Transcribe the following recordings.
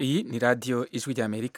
iyi ni radiyo ijwi ry'amerika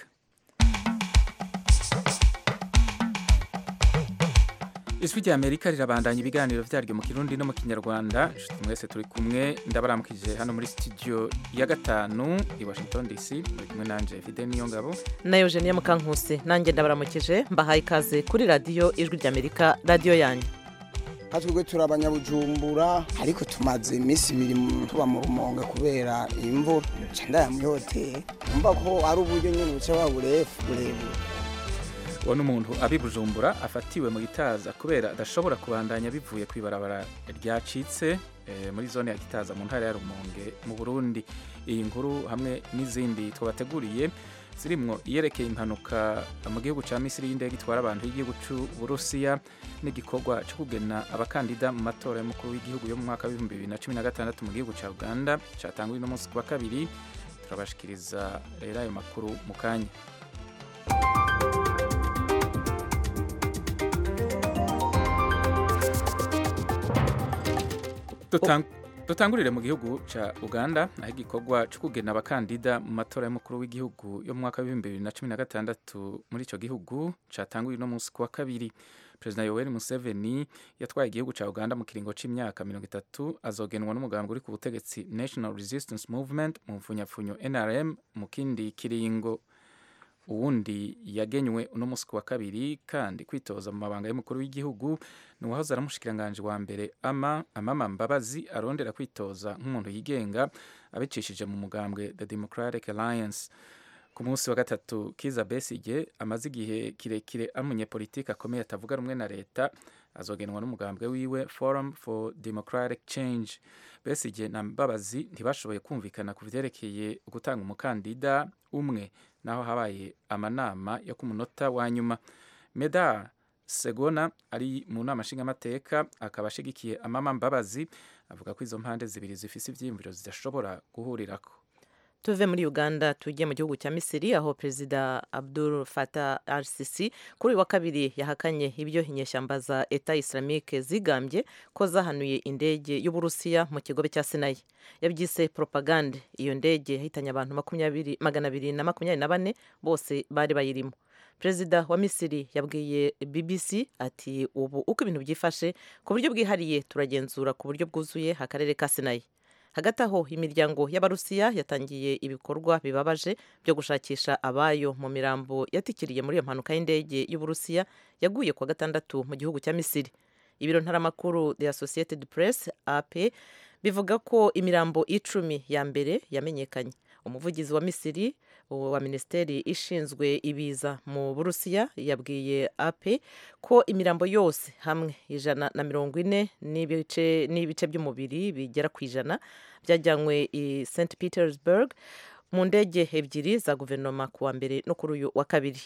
ijwi ry'amerika rirabandanya ibiganiro byaryo mu kirundi no mu kinyarwanda inshuti mwese turi kumwe ndabaramukije hano muri studio ya gatanu i washington dc muri kumwe nanje fide niyo ngabo na eugenie mukankusi nanjye ndabaramukije mbahaye ikaze kuri radiyo ijwi ry'amerika radiyo yanyu twebwe turi abanyabujumbura ariko tumaze iminsi ibiri tuba mu rumonge kubera imvura ndaya muri hoteli numva ko ari uburyo nyine buca baburefu burebure uwo ni umuntu abi bujumbura afatiwe mu gitaza kubera adashobora kubandanya bivuye ku ibarabara ryacitse eh, muri zone ya gitaza mu ntara ya rumonge mu burundi iyi nkuru hamwe n'izindi twabateguriye zirimwo iyerekeye impanuka mu gihugu cya misiri y'indege itwara abantu y'igihugu cy'uburusiya n'igikorwa cyo kugena abakandida mu matora y'umukuru w'igihugu yo mu mwaka w'ibihumbi bibiri na cumi na gatandatu mu gihugu cya uganda cyatanguwe uno munsi ku wa kabiri turabashikiriza rero ayo makuru mu kanya Dutang dutangurire mu gihugu ca uganda aho igikorwa cyo kugena abakandida mu matora y'umukuru w'igihugu yo mu mwaka w'ibihumbi bibiri na cumi na gatandatu muri ico gihugu catanguye uno munsi ku wa kabiri perezida yoweri museveni yatwaye igihugu ca uganda mu kiringo c'imyaka mirongo itatu azogenwa n'umugambi uri ku butegetsi national resistance movement mu mfunyapfunyo nrm mu kindi kiringo uwundi yagenywe uno munsi ku wa kabiri kandi kwitoza mu mabanga y'umukuru w'igihugu ni uwahoze ari umushikiranganji wa mbere ama amama mbabazi arondera kwitoza nk'umuntu yigenga abicishije mu mugambwe the democratic alliance ku munsi wa gatatu kiza besige amaze igihe kirekire ari umunyepolitiki akomeye atavuga rumwe na leta azogenwa n'umugambwe wiwe forum for democratic change besige na mbabazi ntibashoboye kumvikana ku vyerekeye gutanga umukandida umwe naho habaye amanama yo ku munota wa nyuma medar segona ari mu nama nshingamateka akaba ashigikiye amama mbabazi avuga ko izo mpande zibiri zifise ivyiyumviro zidashobora guhurirako tuve muri uganda tujye mu gihugu cya misiri aho perezida abdul fatah al sisi kuri uyu wa kabiri yahakanye ibyo inyeshyamba za eta islamique zigambye ko zahanuye indege y'uburusiya mu kigobe cya sinayi yabyise propagande iyo ndege yahitanye abantu magana abiri na makumyabiri na bane bose bari bayirimo perezida wa misiri yabwiye bbc ati ubu uko ibintu byifashe ku buryo bwihariye turagenzura ku buryo bwuzuye akarere ka sinayi hagati aho imiryango y'abarusiya yatangiye ibikorwa bibabaje byo gushakisha abayo mu mirambo yatikiriye muri iyo mpanuka y'indege y'uburusiya yaguye kuwa gatandatu mu gihugu cya misiri ibiro ntaramakuru the associated press ap bivuga ko imirambo icumi ya mbere yamenyekanye umuvugizi wa misiri wa minisiteri ishinzwe ibiza mu burusiya yabwiye ape ko imirambo yose hamwe ijana na mirongo ine n'ibice by'umubiri bigera ku ijana byajyanywe i st petersburg mu ndege ebyiri za guverinoma ku wa mbere no kuri uyu wa kabiri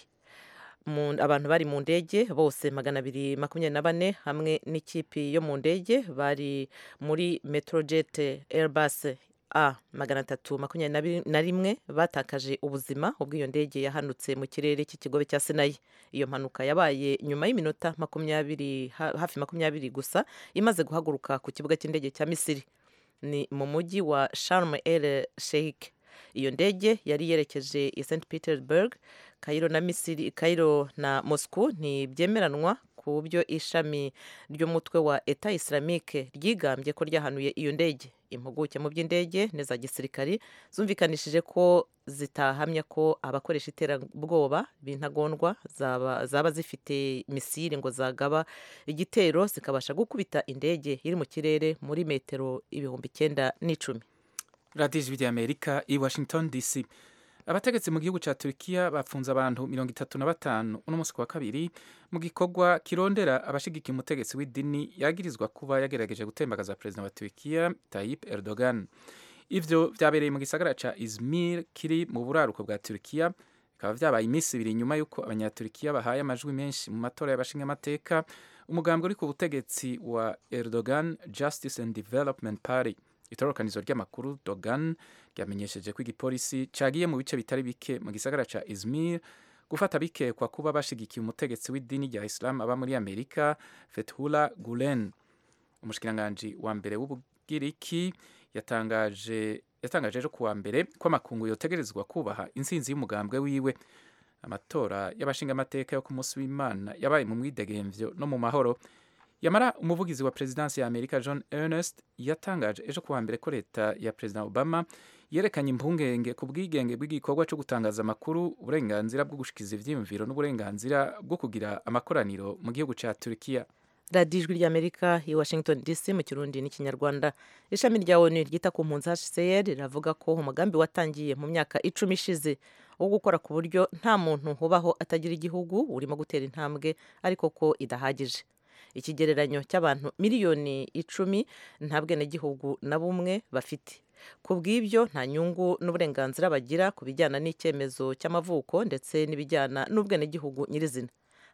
abantu bari mu ndege bose magana abiri makumyabiri na bane hamwe n'ikipi yo mu ndege bari muri metrojet airbus a magana atatu makumyabiri na rimwe batakaje ubuzima ubwo iyo ndege yahanutse mu kirere cy'ikigobe cya sinayi iyo mpanuka yabaye nyuma y'iminota makumyabiri hafi makumyabiri gusa imaze guhaguruka ku kibuga cy'indege cya misiri ni mu mujyi wa sharm el sheikh iyo ndege yari yerekeje i st petersburg kayiro na misiri kayiro na moscow ntibyemeranwa ku byo ishami ry'umutwe wa eta islamique ryigambye ko ryahanuye iyo ndege impuguke mu by'indege n'iza gisirikari zumvikanishije ko zitahamya ko abakoresha iterabwoba b'intagondwa zaba, zaba zifite misiri ngo zagaba igitero zikabasha gukubita indege iri mu kirere muri metero ibihumbi icyenda n'icumi radiyo ijwi ry'amerika i washington dc abategetsi mu gihugu cya Turkiya bafunze abantu mirongo itatu na batanu uno munsi wa kabiri mu gikorwa kirondera abashigikiye umutegetsi w'idini yagirizwa kuba yagerageje gutembagaza perezida wa Turkiya Tayyip Erdogan ivyo vyabereye mu gisagara ca Izmir kiri mu buraruko bwa Turkiya bikaba vyabaye iminsi ibiri nyuma y'uko abanyaturikiya bahaye amajwi menshi mu matora y'abashingamateka umugambi uri ku butegetsi wa Erdogan Justice and Development Party itororokanizo ry'amakuru Dogan ryamenyesheje ko igipolisi cagiye mu bice bitari bike mu gisagara ca Izmir gufata bikekwa kuba bashigikiye umutegetsi w'idini rya Islam aba muri Amerika Fethullah Gulen umushikiranganji wa mbere w'ubugiriki yatangaje yatangaje ejo kuwa mbere ko amakungu yotegerezwa kubaha intsinzi y'umugambwe wiwe amatora y'abashingamateka yo ku munsi w'imana yabaye mu mwidegemvyo no mu mahoro yamara umuvugizi wa perezidansi ya amerika john ernest yatangaje ejo kuwa mbere ko leta ya perezida obama yerekanye impungenge ku bwigenge bw'igikorwa cyo gutangaza amakuru uburenganzira bwo gushikiza ivyiyumviro n'uburenganzira bwo kugira amakoraniro mu gihugu ca turikiya radiyo ijwi ry'amerika i washington dc mu kirundi n'ikinyarwanda ishami rya onu ryita ku mpunzi hcr riravuga ko umugambi watangiye mu myaka icumi ishize wo gukora ku buryo nta muntu ubaho atagira igihugu urimo gutera intambwe ariko ko idahagije ikigereranyo cy'abantu miliyoni icumi nta bwenegihugu na bumwe bafite ku bw'ibyo nta nyungu n'uburenganzira bagira ku bijyana n'icyemezo cy'amavuko ndetse n'ibijyana n'ubwenegihugu nyirizina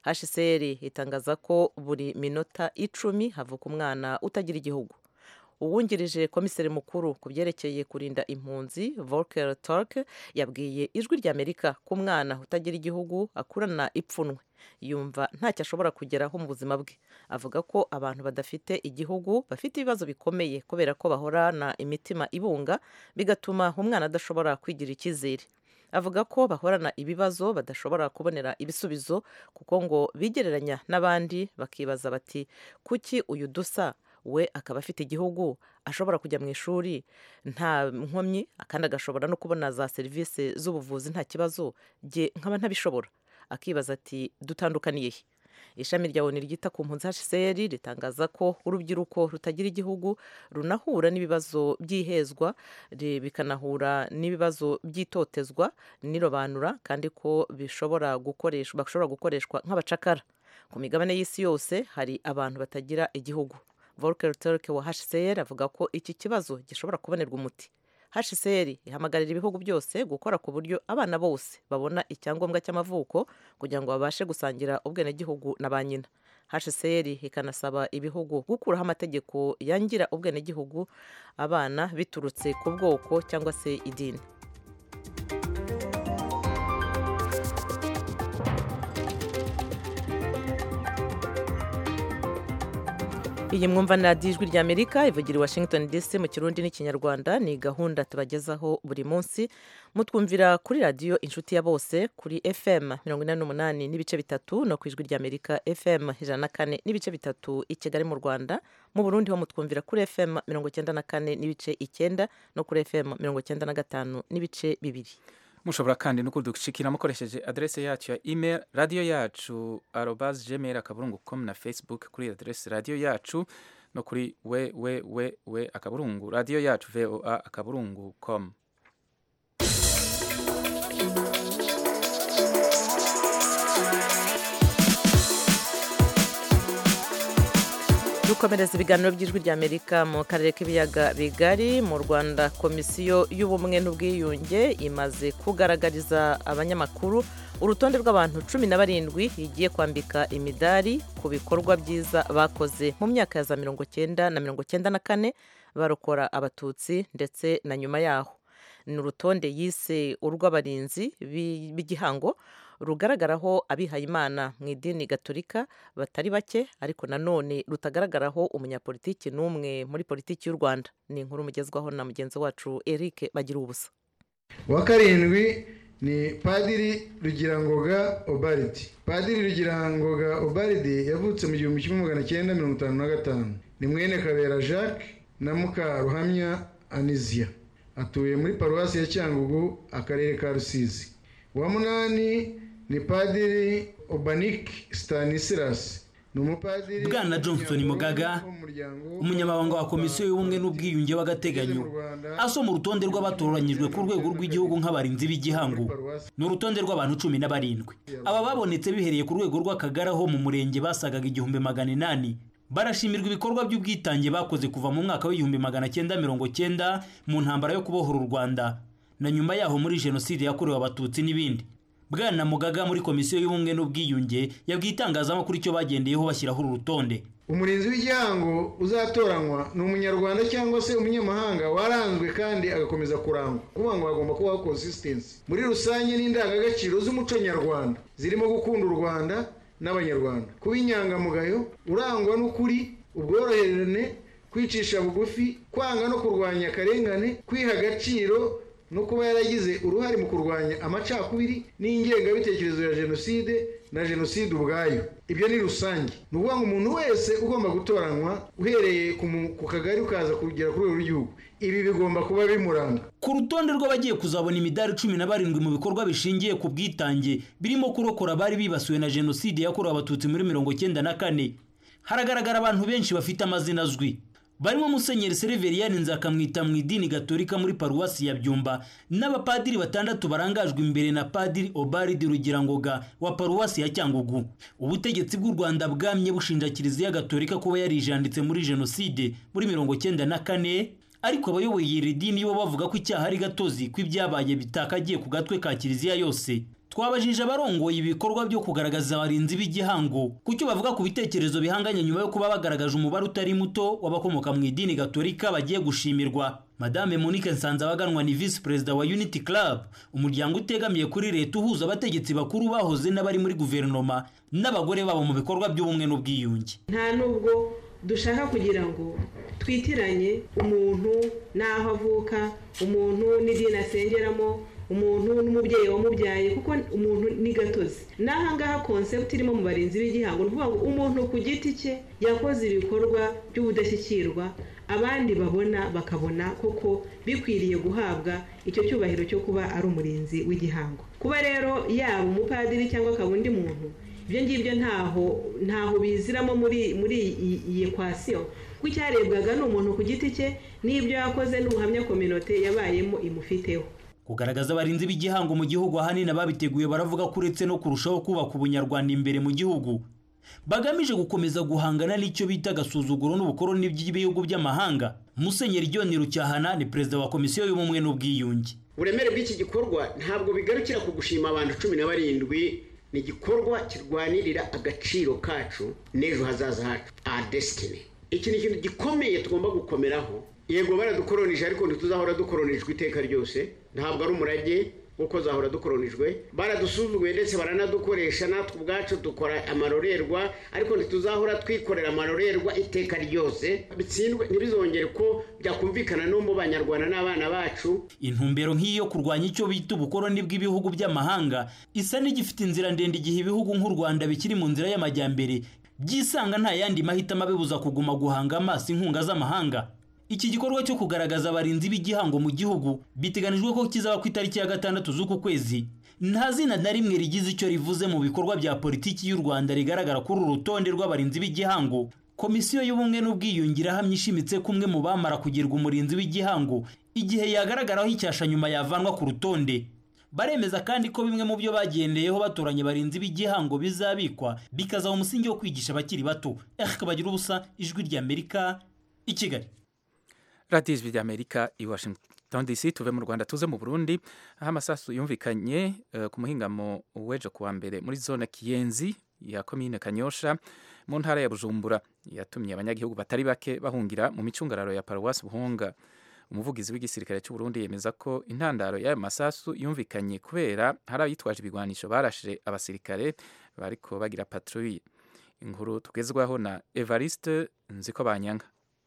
hcr itangaza ko buri minota icumi havuka umwana utagira igihugu uwungirije komiseri mukuru ku byerekeye kurinda impunzi volker turk yabwiye ijwi ry'amerika ko umwana utagira igihugu akurana ipfunwe yumva ntacyo ashobora kugeraho mu buzima bwe avuga ko abantu badafite igihugu bafite ibibazo bikomeye kubera ko bahorana imitima ibunga bigatuma umwana adashobora kwigira icyizere avuga ko bahorana ibibazo badashobora kubonera ibisubizo kuko ngo bigereranya n'abandi bakibaza bati kuki uyu dusa we akaba afite igihugu ashobora kujya mu ishuri nta nkomyi kandi agashobora no kubona za serivisi z'ubuvuzi nta kibazo jye nkaba ntabishobora akibaza ati dutandukaniye he ishami rya oni ryita ku mpunzi hcr ritangaza ko urubyiruko rutagira igihugu runahura n'ibibazo by'ihezwa bikanahura n'ibibazo by'itotezwa n'irobanura kandi ko bishobora gukoreshwa bashobora gukoreshwa nk'abacakara ku migabane y'isi yose hari abantu batagira igihugu volker turk wa hcr avuga ko iki kibazo gishobora kubonerwa umuti hcr ihamagarira ibihugu byose gukora ku buryo abana bose babona icyangombwa cy'amavuko kugira ngo babashe gusangira ubwenegihugu na ba nyina hcr ikanasaba ibihugu gukuraho amategeko yangira ubwenegihugu abana biturutse ku bwoko cyangwa se idini iyi mwumva ni radiyo ijwi ry'amerika ivugira i washington dc mu kirundi n'ikinyarwanda ni gahunda tubagezaho buri munsi mutwumvira kuri radiyo inshuti ya bose kuri fm mirongo inani n'umunani n'ibice bitatu no ku ijwi ry'amerika fm ijana na kane n'ibice bitatu i kigali mu rwanda mu burundi ho mutwumvira kuri fm mirongo icyenda na kane n'ibice icyenda no kuri fm mirongo icyenda na gatanu n'ibice bibiri mushobora kandi no kudushikira mukoresheje adrese yacu ya email radio yacu arobas gmail akaburungu com na facebook kuri adrese radio yacu no kuri www akaburungu radio yacu voa akaburungu com dukomereza ibiganiro by'ijwi ry'amerika mu karere k'ibiyaga bigari mu rwanda komisiyo y'ubumwe n'ubwiyunge imaze kugaragariza abanyamakuru urutonde rw'abantu cumi na barindwi igiye kwambika imidari ku bikorwa byiza bakoze mu myaka ya za mirongo cyenda na mirongo cyenda na kane barokora abatutsi ndetse na nyuma yaho ni urutonde yise urw'abarinzi b'igihango rugaragaraho abihayimana mu idini gaturika batari bake ariko nanone rutagaragaraho umunyapolitiki n'umwe muri politiki y'u rwanda ni inkuru mugezwaho na mugenzi wacu eric bagira ubusa uwa karindwi ni padiri rugirangoga obaridi padiri rugirangoga obaridi yavutse mu gihumbi kimwe magana cyenda mirongo itanu na gatanu ni mwene kabera jacques na mukaruhamya anizia atuye muri paruwasi ya cyangugu akarere ka rusizi uwa munani ni padiri obanik stanislas ni umupadiri bwana johnson mugaga umunyamabanga wa komisiyo y'ubumwe n'ubwiyunge w'agateganyo asoma urutonde rw'abatoranyijwe ku rwego rw'igihugu nk'abarinzi b'igihango ni urutonde rw'abantu cumi na barindwi aba babonetse bihereye ku rwego rw'akagari aho mu murenge basagaga igihumbi magana inani barashimirwa ibikorwa by'ubwitange bakoze kuva mu mwaka w'igihumbi magana cyenda mirongo cyenda mu ntambara yo kubohora u rwanda na nyuma yaho muri jenoside yakorewe abatutsi n'ibindi bwana mugaga muri komisiyo y'ubumwe n'ubwiyunge yabwiye itangazamakuru icyo bagendeyeho bashyiraho uru rutonde umurinzi w'igihango uzatoranywa ni umunyarwanda cyangwa se umunyamahanga waranzwe kandi agakomeza kurangwa kuvuga ngo hagomba kubaho consistency muri rusange n'indangagaciro z'umuco nyarwanda zirimo gukunda u rwanda n'abanyarwanda kuba inyangamugayo urangwa n'ukuri ubworoherane kwicisha bugufi kwanga no kurwanya akarengane kwiha agaciro no kuba yaragize uruhare mu kurwanya amacakubiri n'ingengabitekerezo ya jenoside na jenoside ubwayo ibyo ni rusange ni ukuvuga ngo umuntu wese ugomba gutoranywa uhereye ku kagari ukaza kugera ku rwego rw'igihugu ibi bigomba kuba bimuranga ku rutonde rw'abagiye kuzabona imidari cumi na barindwi mu bikorwa bishingiye ku bwitange birimo kurokora abari bibasiwe na jenoside yakorewe abatutsi muri mirongo icyenda na kane haragaragara abantu benshi bafite amazina azwi barimo musenyeri seriveriyani nzakamwita mu idini gatolika muri paruwasi ya byumba n'abapadiri batandatu barangajwe imbere na padiri obaridi rugirangoga wa paruwasi ya cyangugu ubutegetsi bw'u rwanda bwamye bushinja kiliziya gatolika kuba yarijanditse muri jenoside muri mirongo cyenda na kane ariko abayoboye iri dini bo bavuga ko icyaha ari gatozi ko ibyabaye bitakagiye ku gatwe ka kiliziya yose twabajije abarongoye ibikorwa byo kugaragaza abarinzi b'igihango ku cyo bavuga ku bitekerezo bihanganye nyuma yo kuba bagaragaje umubare utari muto w'abakomoka mu idini gatolika bagiye gushimirwa madame monique nsanzabaganwa ni visi perezida wa unity club umuryango utegamiye kuri leta uhuza abategetsi bakuru bahoze n'abari muri guverinoma n'abagore babo mu bikorwa by'ubumwe n'ubwiyunge nta nubwo dushaka kugira ngo twitiranye umuntu n'aho avuka umuntu n'idini asengeramo umuntu n'umubyeyi wamubyaye kuko umuntu ni gatozi n'aha ngaha konsepti irimo mu barinzi b'igihango ni ukuvuga ngo umuntu ku giti cye yakoze ibikorwa by'ubudashyikirwa abandi babona bakabona koko bikwiriye guhabwa icyo cyubahiro cyo kuba ari umurinzi w'igihango kuba rero yaba umupadiri cyangwa akaba undi muntu ibyo ngibyo ntaho ntaho biziramo muri muri iyi ekwasiyo kuko icyarebwaga ni umuntu ku giti cye n'ibyo yakoze n'ubuhamya kominote yabayemo imufiteho kugaragaza abarinzi b'igihango mu gihugu ahanini ababiteguye baravuga ko uretse no kurushaho kubaka ubunyarwanda imbere mu gihugu bagamije gukomeza guhangana n'icyo bita agasuzuguro n'ubukoroni by'ibihugu by'amahanga musenyeri john rucyahana ni perezida wa komisiyo y'ubumwe n'ubwiyunge uburemere bw'iki gikorwa ntabwo bigarukira ku gushima abantu cumi na barindwi ni igikorwa kirwanirira agaciro kacu n'ejo hazaza hacu aha desitini iki ni ikintu gikomeye tugomba gukomeraho yego baradukoronije ariko ntituzahora dukoronijwe iteka ryose ntabwo ari umurage kuko zahora dukoronijwe baradusuzuguye ndetse baranadukoresha natwe ubwacu dukora amarorerwa ariko ntituzahora twikorera amarorerwa iteka ryose bitsindwe ntibizongere ko byakumvikana no mu banyarwanda n'abana bacu intumbero nk'iyo kurwanya icyo bita ubukoroni bw'ibihugu by'amahanga isa n'igifite inzira ndende igihe ibihugu nk'u rwanda bikiri mu nzira y'amajyambere byisanga nta yandi mahitamo abibuza kuguma guhanga amaso inkunga z'amahanga iki gikorwa cyo kugaragaza abarinzi b'igihango mu gihugu biteganijwe ko kizaba ku itariki ya gatandatu z'uku kwezi nta zina na rimwe rigize icyo rivuze mu bikorwa bya politiki y'u rwanda rigaragara kuri uru rutonde rw'abarinzi b'igihango komisiyo y'ubumwe n'ubwiyunge irahamya ishimitse ko umwe mu bamara kugirwa umurinzi w'igihango igihe yagaragaraho icyasha nyuma yavanwa ku rutonde baremeza kandi ko bimwe mu byo bagendeyeho batoranya abarinzi b'igihango bizabikwa bikazaba umusingi wo kwigisha abakiri bato erike bagira ubusa ijwi ry'amerika i kigali radiyo ijwi ry'amerika i washington dc tuve mu rwanda tuze mu burundi aho amasasu yumvikanye uh, ku muhingamo w'ejo kuwa mbere muri zone kiyenzi ya komine kanyosha mu ntara ya bujumbura yatumye abanyagihugu batari bake bahungira mu micungararo ya paruwasi buhunga umuvugizi w'igisirikare cy'u Burundi yemeza ko intandaro y'ayo masasu yumvikanye kubera hari abitwaje ibigwanisho barashe abasirikare bariko bagira patrouille inkuru tugezwaho na Evariste Nziko Banyanga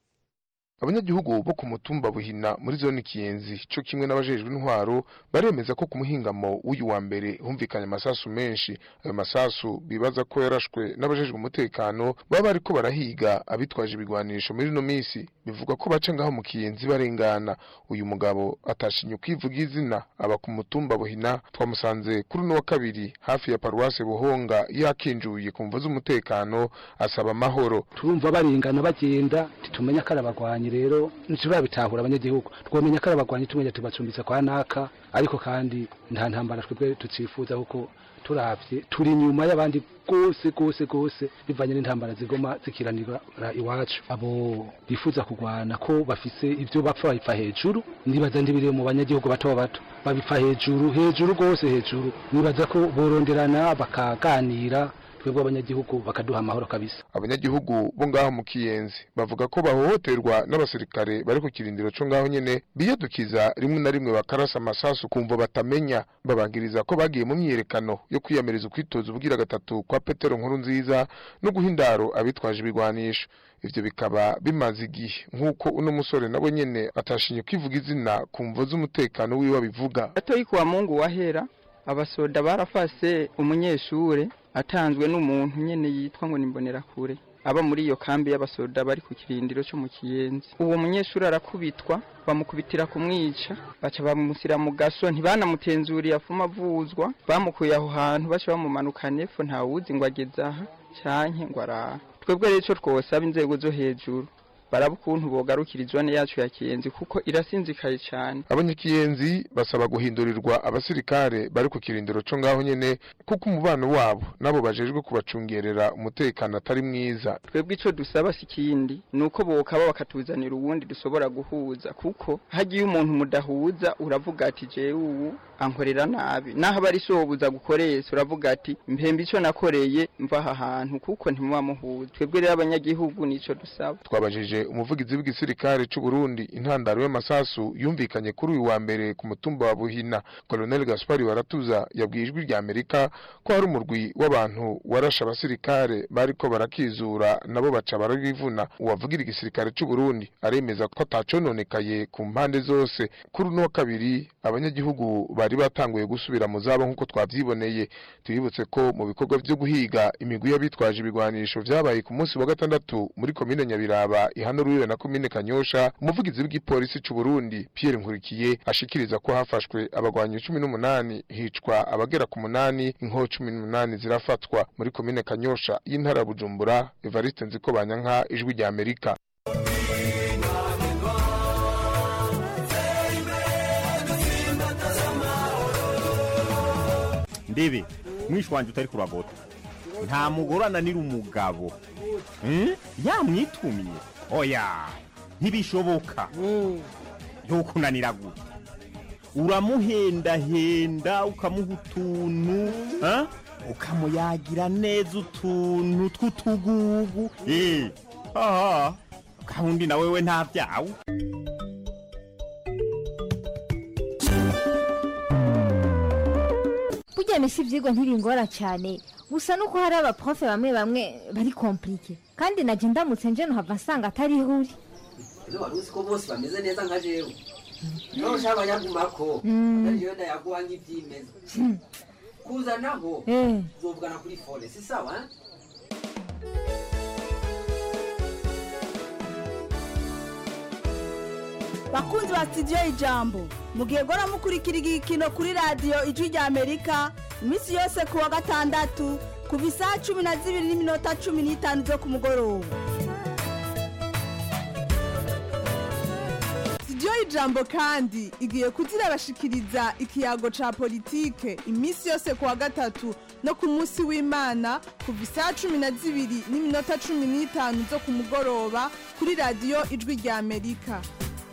abanyagihugu bo ku mutumba buhina muri zone kiyenzi cyo kimwe n'abajejwe intwaro baremeza ko ku muhingamo w'uyu wa mbere humvikanye amasasu menshi ayo masasu bibaza ko yarashwe n'abajejwe umutekano baba bariko barahiga abitwaje ibigwanisho muri ino minsi bivugwa ko baca ngaho mu kiyenzi barengana uyu mugabo atashinye kwivuga izina aba ku mutumba buhina twamusanze kuri uno wa kabiri hafi ya paruwase buhonga yakinjuye ku mvo z'umutekano asaba amahoro turumva barengana bagenda titumenya ko ari abagwanyi rero ntitubabitahura abanyagihugu twamenya ko ari abagwanyi tumenya tubacumbitse kwa naka ariko kandi nta ntambara twebwe tucifuza kuko turavye turi inyuma y'abandi gose gose gose bivanye n'intambara zigoma zikiranira iwacu abo bifuza kugwana ko bafise ivyo bapfa babipfa hejuru nibaza ndibiriye mu banyagihugu bato bato babipfa hejuru hejuru gose hejuru nibaza ko boronderana bakaganira twebwe abanyagihugu bakaduha amahoro kabisa abanyagihugu bo ngaho mu kiyenzi bavuga ko bahohoterwa n'abasirikare bari ku kirindiro cyo ngaho nyene biyadukiza rimwe na rimwe bakarasa amasasu kumva batamenya babangiriza ko bagiye mu myiyerekano yo kwiyamiriza ukwitoza ubugira gatatu kwa petero nkuru nziza no guha indaro abitwaje ibigwanisho ivyo bikaba bimaze igihe nk'uko uno musore nawe nyene atashinye kwivuga izina ku mvo z'umutekano wiwe abivuga gatoyi kuwa mungu wahera abasoda barafase umunyeshure atanzwe n'umuntu nyene yitwa ngo nimbonerakure aba muri iyo kambi y'abasoda bari ku kirindiro cyo mu kiyenzi uwo munyeshuri arakubitwa bamukubitira kumwica baca bamusira mu gaso ntibanamutenzuriye afuma avuzwa bamukuye aho hantu baca bamumanukana epfo ntawuzi ngo ageze aha canke ngo araha twebwe rero ico twosaba inzego zo hejuru baraba ukuntu bogarukira izone yacu ya kiyenzi kuko irasinzikaye cyane abanyakiyenzi basaba guhindurirwa abasirikare bari ku kirindiro cyo ngaho nyene kuko umubano wabo nabo bajejwe kubacungerera umutekano atari mwiza twebwe ico dusaba si ikindi ni uko bokaba bakatuzanira uwundi dushobora guhuza kuko hagiye umuntu mudahuza uravuga ati jewe ubu ankorera nabi naho aba ari sobuza gukoresha uravuga ati mpembe ico nakoreye mva aha hantu kuko ntimuba muhuza twebwe rero abanyagihugu nico dusaba twabajije umuvugizi w'igisirikare c'u Burundi intandaro y'amasasu yumvikanye kuri uyu wa mbere ku mutumba wa Buhina Colonel Gaspari Baratuza yabwiye ijwi rya Amerika ko hari umurwi w'abantu warashe abasirikare bariko barakizura nabo baca barabivuna uwavugira igisirikare c'u Burundi aremeza ko atacononekaye ku mpande zose kuri uno wa kabiri abanyagihugu bari batanguye gusubira mu zabo nk'uko twavyiboneye tubibutse ko mu bikorwa vyo guhiga imigwi y'abitwaje ibigwanisho vyabaye ku munsi wa gatandatu muri komine Nyabiraba ihano ruriwe na komine Kanyosha umuvugizi w'igipolisi c'u Burundi Pierre Nkurikiye ashikiriza ko hafashwe abagwanyi 18 hicwa abagera ku munani inko 18 zirafatwa muri komine Kanyosha y'intara ya Bujumbura Evariste Nziko Banyanka ijwi rya Amerika ndebe mwishi wanje utari kuragota nta mugore ananira umugabo Hmm? yamwitumye oya ntibishoboka yokunanira gute uramuhendahenda ukamuha utuntu ha? ukamuyagira neza utuntu tw'utugugu Eh, aha gahunda na wewe nta byawe burya misi ibyigwa ntibingora cyane gusa nuko hari abaprofe bamwe bamwe bari komplike kandi najya ndamutse nje nuhava nsanga atari ihuri ino wari uzi ko bose bameze neza nka jewe niba ushaka abanyagumako Mm. ariyo ndayaguha nk'ibyimeza kuzanaho Eh. uzovugana kuri fone si sawa eh? bakunzi ba sitidiyo ijambo mugihe gora mukurikira igikino kuri radiyo ijwi rya amerika iminsi yose ku wa gatandatu kuva isaha cumi na zibiri n'iminota cumi n'itanu zo ku mugoroba sitidiyo ijambo kandi igiye kuzirabashikiriza ikiyago ca politike iminsi yose ku wa gatatu no ku munsi w'imana kuva isaha cumi na zibiri n'iminota cumi n'itanu zo ku mugoroba kuri radiyo ijwi rya amerika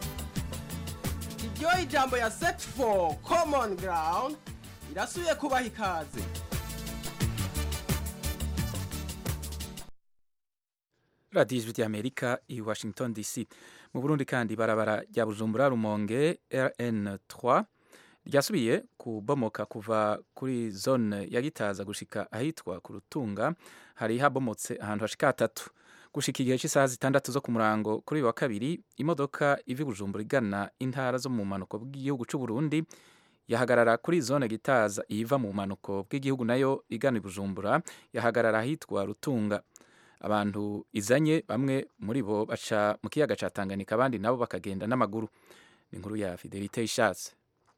iryo ijambo ya set for common ground irasubiye kubaha ikaze radiyo ijwi ry'amerika i washington dc mu burundi kandi ibarabara rya bujumbura rumonge rn3 ryasubiye kubomoka kuva kuri zone ya gitaza gushika ahitwa ku rutunga hari habomotse ahantu hashika hatatu gushika igihe cy'isaha zitandatu zo ku murango kuri uyu wa kabiri imodoka iva i bujumbura igana intara zo mu mpanuko bw'igihugu cy'u Burundi yahagarara kuri zone gitaza iva mu mpanuko bw'igihugu nayo igana i bujumbura yahagarara ahitwa rutunga abantu izanye bamwe muri bo baca mu kiyaga ca Tanganyika abandi nabo bakagenda n'amaguru ni inkuru ya Fidelite ishatse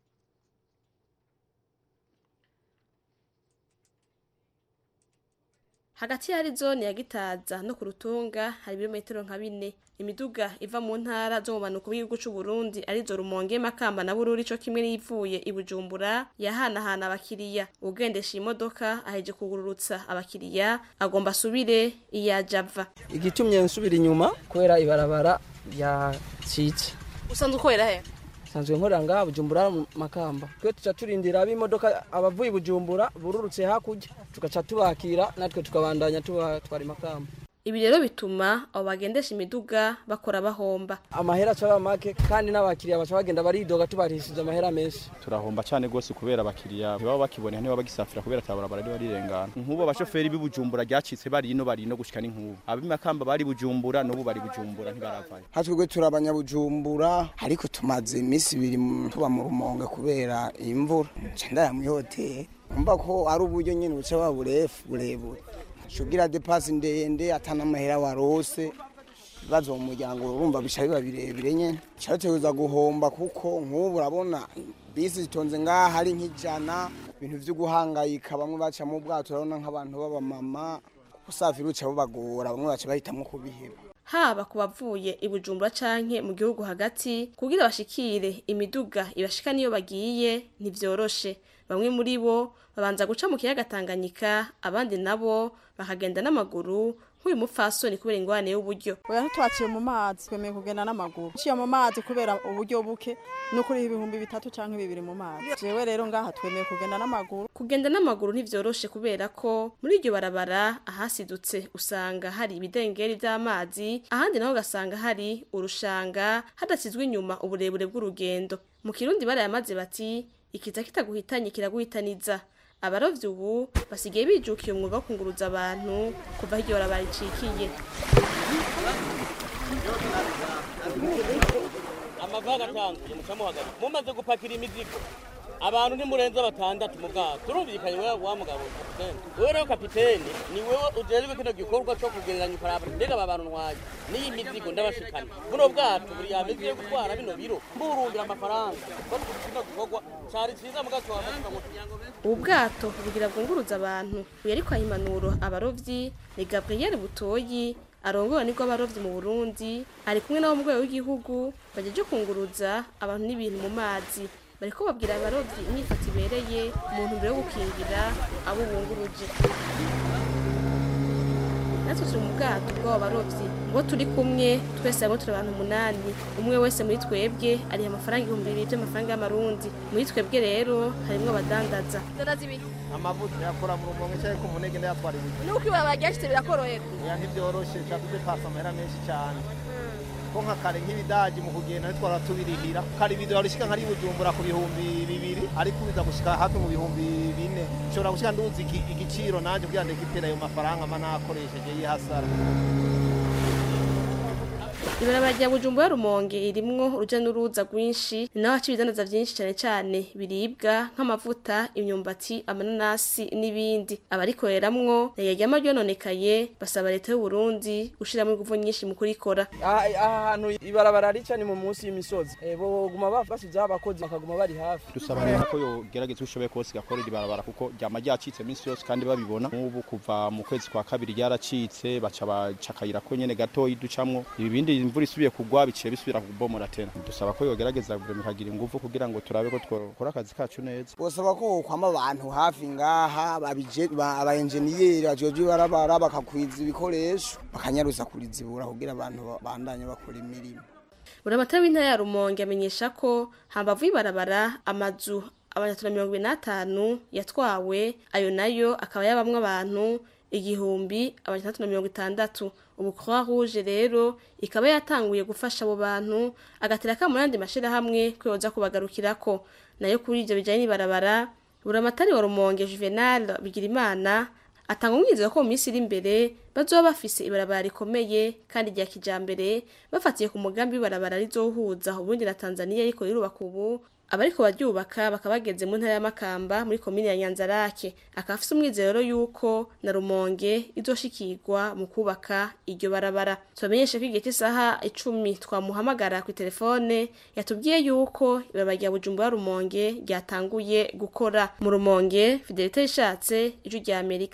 hagati ya zone ya gitaza no ku rutunga hari ibirometero nka bine imiduga iva mu ntara zo mu manuko bw'igihugu cy'u Burundi arizo rumonge makamba na bururi co kimwe n'ivuye i bujumbura yahanahana abakiriya ugendesha iyi modoka aheje kugururutsa abakiriya agomba asubire iyajava igitumye nsubira inyuma kubera ibarabara ryacitse usanzwe ukorera he sanzwe nkorera ngaha bujumbura mu makamba twe tuca turindira ab'imodoka abavuye i bujumbura bururutse hakurya tugaca tubakira natwe tukabandanya tubatwara makamba ibi rero bituma abo bagendesha imiduga bakora bahomba amahera aca make kandi n'abakiriya baca bagenda baridoga tubarishije amahera menshi turahomba cyane rwose kubera abakiriya ntibaba bakibonera ntibaba bagisafira kubera atabarabara riba rirengana nk'ubu abashoferi b'ibujumbura ryacitse bari ino bari ino gushika n'inkubu ab'imakamba bari bujumbura n'ubu bari bujumbura ntibaravayo hatwebwe turi abanyabujumbura ariko tumaze iminsi ibiri mu- tuba mu rumonge kubera imvura nca ndaya muri hoteli umva ko ari uburyo nyine buca buba burefu burebure shugira depasi ndende atanamahera warose ibibazo mu muryango urumva bica biba birebire nyine cyateguza guhomba kuko nk'ubu urabona bisi zitonze ngaha hari nk'ijana ibintu byo guhangayika bamwe baca mu bwato urabona nk'abantu b'abamama usafiri uca bubagora bamwe baca bahitamo kubiheba haba ku bavuye i bujumbura canke mu gihugu hagati kugira bashikire imiduga ibashika niyo bagiye ntivyoroshe bamwe muri bo babanza guca mu kiyaga tanganyika abandi nabo bakagenda n'amaguru nk'uyu mupfasoni kubera ingwane y'uburyo oya ntitwaciye mu mazi twemeye kugenda n'amaguru ciye mu mazi kubera uburyo buke no kuri ibihumbi bitatu canke bibiri mu mazi jewe rero ngaha twemeye kugenda n'amaguru kugenda n'amaguru ntivyoroshe kubera ko muri iryo barabara ahasidutse usanga hari ibidengeri vy'amazi ahandi naho ugasanga hari urushanga hadasizwe inyuma uburebure bw'urugendo mu kirundi barayamaze bati ikiza kitaguhitanye kiraguhitaniza abarovyi ubu basigaye bijukiye umwuga wo kunguruza abantu kuva aho iryo barabara ricikiye amava agatanguye mucamo hagati mumaze gupakira imizigo abantu ntimurenza batandatu mu bwato turumvikanye wewe wa mugabo kapitene wewe rero kapitene ni wewe ujejwe kino gikorwa cyo kugereranya ukaraba mbega aba bantu ntwaye n'iyi mizigo ndabashikana buno bwato buri yameze yo gutwara bino biro mburumbira amafaranga bari kino gikorwa cari ciza mu gato wafashika mu ubu bwato bugira bwunguruza abantu uyu ariko impanuro abarovyi ni gabriel butoyi arongowe nibwo abarovyi mu burundi ari kumwe nabo mu rwego w'igihugu bajeje kunguruza abantu n'ibintu mu mazi bariko babwira abarovyi imyifato ibereye mu ntumbero yo gukingira abo bunguruje natwe turi mu bwato bw'abo barovyi ngo turi kumwe twese hamwe turi abantu umunani umwe wese muri twebwe ariha amafaranga ibihumbi bibiri by'amafaranga y'amarundi muri twebwe rero harimwo abadandaza amavuta yakora mu rumonge cyangwa ku munege ndayatwara ibiryo nuko ibaba ryashitse birakorohera oya ntibyoroshye nshaka dupasa amahera menshi cyane ko nka kare nk'ibidagi mu kugenda nitwara tubirihira kare ibidora rishika nkari bujumbura ku bihumbi bibiri ariko biza gushika hafi mu bihumbi bine nshobora gushika nduzi iki- igiciro nanje kugira ngo ndekipera ayo mafaranga mba nakoresheje y'ihasara ibarabara rya bujumbura rumonge irimwo uruja n'uruza rwinshi ni naho haca ibidandaza vyinshi cane cane biribwa nk'amavuta imyumbati amananasi n'ibindi abarikoreramwo yaryama ryononekaye basaba leta y'uburundi gushiramwo inguvu nyinshi mu kurikora aha aha hantu ibarabara rica ni mu munsi y'imisozi Eh, boguma ba- basizeho abakozi bakaguma bari hafi dusaba rero ko yogerageza uko ishoboye kose igakorera ibarabara kuko ryama ryacitse iminsi yose kandi babibona nk'ubu kuva mu kwezi kwa kabiri ryaracitse baca baca akayira ko nyene gatoyi ducamwo ibindi imvura isubiye kugwa biciye bisubira kubomora tena dusaba ko yogerageza guverinoma ikagira ingufu kugira ngo turabe ko twakora akazi kacu neza bosaba ko kwama abantu hafi ngaha babije- ba- abaenjeniyeri bajejwe ibarabara bakakwiza ibikoresho bakanyaruza kurizibura kugira abantu ba- bandanye bakora imirimo buramatari w'intara ya rumonge amenyesha ko hambavu y'ibarabara amazu abanyatuna mirongo ibiri n'atanu yatwawe ayo nayo akaba yabamwo abantu igihumbi abanyatandatu na mirongo itandatu ubu croix rouge rero ikaba yatanguye gufasha abo bantu agatera akamo n'andi mashirahamwe ko yoza kubagarukirako nayo kuri ivyo bijanye n'ibarabara buramatari wa rumonge juvenal bigirimana atanga umwizero ko mu minsi iri imbere bazoba bafise ibarabara rikomeye kandi rya kijambere bafatiye ku mugambi w'ibarabara rizohuza uburundi na tanzania ariko rirubaka ubu abariko baryubaka bakaba bageze mu ntara ya makamba muri komine ya nyanzarake akaba afise umwizero yuko na rumonge izoshikirwa mu kubaka iryo barabara tubamenyeshe ko igihe cy'isaha icumi twamuhamagara ku telefone yatubwiye yuko ibarabara rya bujumbura rumonge ryatanguye gukora mu rumonge fidelite rishatse ijwi rya amerika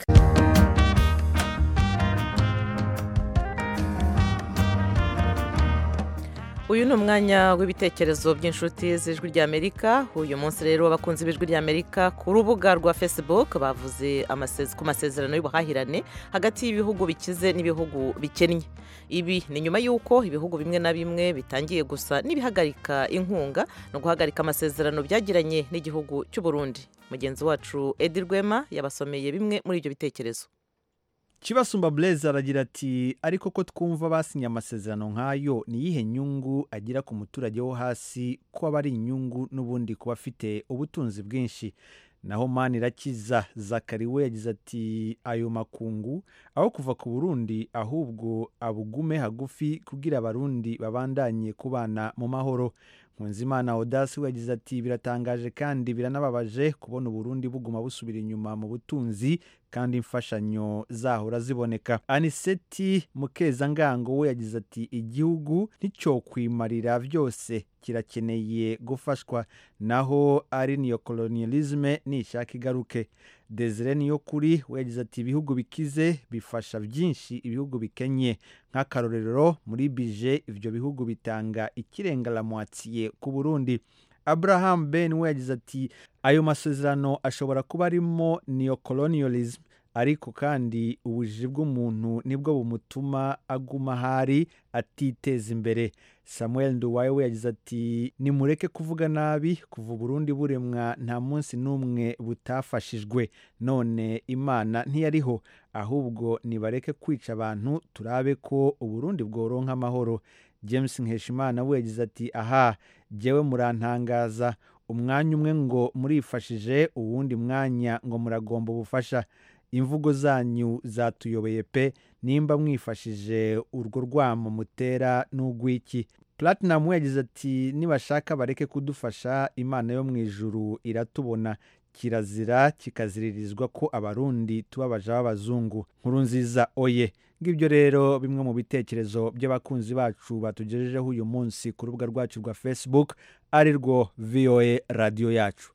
uyu ni umwanya w'ibitekerezo by'inshuti z'ijwi ry'amerika uyu munsi rero abakunzi b'ijwi ry'amerika ku rubuga rwa facebook bavuze ku masezerano y'ubuhahirane hagati y'ibihugu bikize n'ibihugu bikennye ibi ni nyuma y'uko ibihugu bimwe na bimwe bitangiye gusa n'ibihagarika inkunga no guhagarika amasezerano byagiranye n'igihugu cy'u Burundi mugenzi wacu edi rwema yabasomeye bimwe muri ibyo bitekerezo kibasumba blaise aragira ati ariko ko twumva basinye amasezerano nk'ayo ni iyihe nyungu agira ku muturage wo hasi ko aba ari inyungu n'ubundi kuba afite ubutunzi bwinshi naho mani irakiza zakari we yagize ati ayo makungu aho kuva ku burundi ahubwo abugume hagufi kugira abarundi babandanye kubana mu mahoro nkunzimana odasi we yagize ati biratangaje kandi biranababaje kubona uburundi buguma busubira inyuma mu butunzi kandi imfashanyo zahora ziboneka aniseti mukezangango we yagize ati igihugu nticyokwimarira byose kirakeneye gufashwa naho ari niyo kolonialisme nishaka igaruke desire niyo kuri we yagize ati ibihugu bikize bifasha byinshi ibihugu bikenye nk'akarorero muri bije ibyo bihugu bitanga ikirengaramwatsiye ku burundi abraham ben we yagize ati ayo masezerano ashobora kuba arimo neocolonialism ariko kandi ubujiji bw'umuntu nibwo bumutuma aguma ahari atiteza imbere samuel nduwaye we yagize ati nimureke kuvuga nabi kuva uburundi buremwa nta munsi n'umwe butafashijwe none imana ntiyariho ahubwo nibareke kwica abantu turabe ko uburundi bworonka amahoro james nkeshimana we yagize ati aha jyewe murantangaza umwanya umwe ngo murifashije uwundi mwanya ngo muragomba ubufasha imvugo zanyu zatuyobeye pe nimba mwifashije urwo rwamo mutera n'ugwiki platinum yagize ati nibashaka bareke kudufasha imana yo mu ijuru iratubona kirazira kikaziririzwa ko abarundi tubabaja b'abazungu nkuru nziza oye ngibyo rero bimwe mu bitekerezo by'abakunzi bacu batugejejeho uyu munsi ku rubuga rwacu rwa facebook ari rwo voa radiyo yacu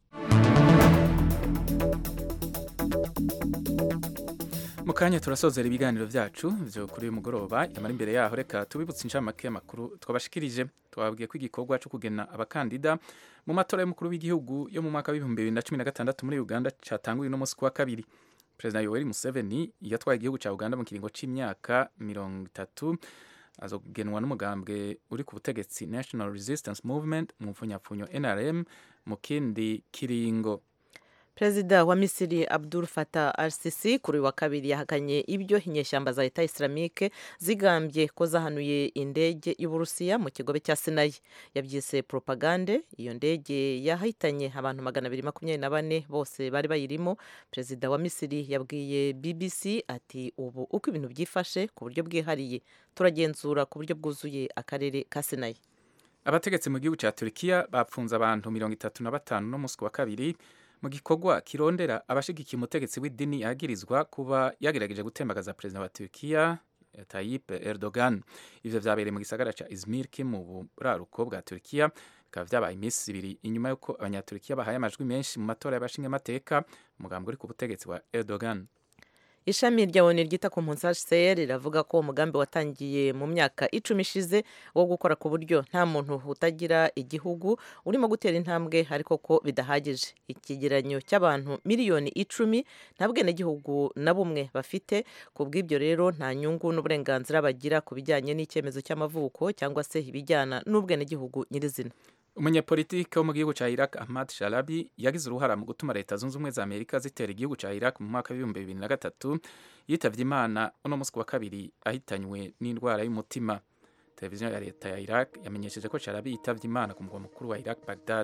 mu kanya turasozera ibiganiro byacu byo kuri uyu mugoroba yamara imbere yaho reka tubibutse inshamake y'amakuru twabashikirije twababwiye ko igikorwa cyo kugena abakandida mu matora y'umukuru w'igihugu yo mu mwaka w'ibihumbi bibiri na cumi na gatandatu muri uganda cyatanguye uno munsi ku wa kabiri perezida yoweri museveni yatwaye igihugu cya uganda mu kiringo cy'imyaka mirongo itatu azogenwa n'umugambwe uri ku butegetsi national resistance movement mu mfunyapfunyo nrm mu kindi kiringo perezida wa misiri abdul fatah al sisi kuri uyu wa kabiri yahakanye ibyo inyeshyamba za leta islamike zigambye ko zahanuye indege y'uburusiya mu kigobe cya sinayi yabyise propagande iyo ndege yahitanye abantu magana abiri makumyabiri na bane bose bari bayirimo perezida wa misiri yabwiye bbc ati ubu uko ibintu byifashe ku buryo bwihariye turagenzura ku buryo bwuzuye akarere ka sinayi abategetsi mu gihugu cya turikiya bapfunze abantu mirongo itatu na batanu no munsi wa kabiri mu gikorwa kirondera abashigikiye umutegetsi w'idini yagirizwa kuba yagerageje gutembagaza perezida wa Turkiya Tayyip Erdogan ivyo vyabereye mu gisagara ca Izmir ki mu buraruko bwa Turkiya bikaba vyabaye iminsi ibiri inyuma y'uko abanyaturikiya bahaye amajwi menshi mu matora y'abashingamateka umugambi uri ku butegetsi wa Erdogan ishami rya oni ryita ku mpunzi hcr riravuga ko umugambi watangiye mu myaka icumi ishize wo gukora ku buryo nta muntu utagira igihugu urimo gutera intambwe ariko ko bidahagije ikigeranyo cy'abantu miliyoni icumi nta bwenegihugu na bumwe bafite ku bw'ibyo rero nta nyungu n'uburenganzira bagira ku bijyanye n'icyemezo cy'amavuko cyangwa se ibijyana n'ubwenegihugu nyirizina umunyapolitiki wo mu gihugu cya Iraq Ahmad Sharabi yagize uruhara mu gutuma leta zunze ubumwe za Amerika zitera igihugu cya Iraq mu mwaka w'ibihumbi bibiri na gatatu yitavye imana uno munsi wa kabiri ahitanywe n'indwara y'umutima televiziyo ya leta ya Iraq yamenyesheje ko Sharabi yitavye imana ku mugwa mukuru wa Iraq Baghdad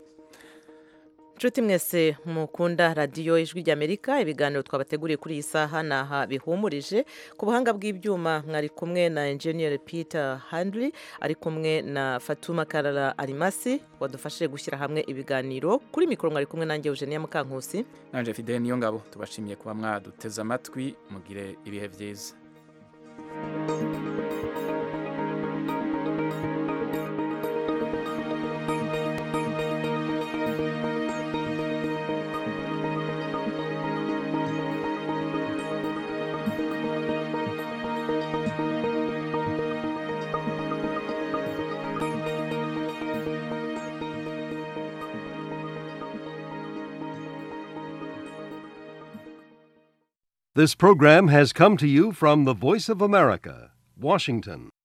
nshuti mwese mukunda radiyo ijwi ry'amerika ibiganiro twabateguriye kuri iyi saha ni aha bihumurije ku buhanga bw'ibyuma mwari kumwe na enjeniyeri peter handley ari kumwe na fatuma karara arimasi wadufashije gushyira hamwe ibiganiro kuri mikoro mwari kumwe nanjye eugenia mukankusi nanje fidele niyo ngabo tubashimiye kuba mwaduteze amatwi mugire ibihe byiza This program has come to you from the Voice of America, Washington.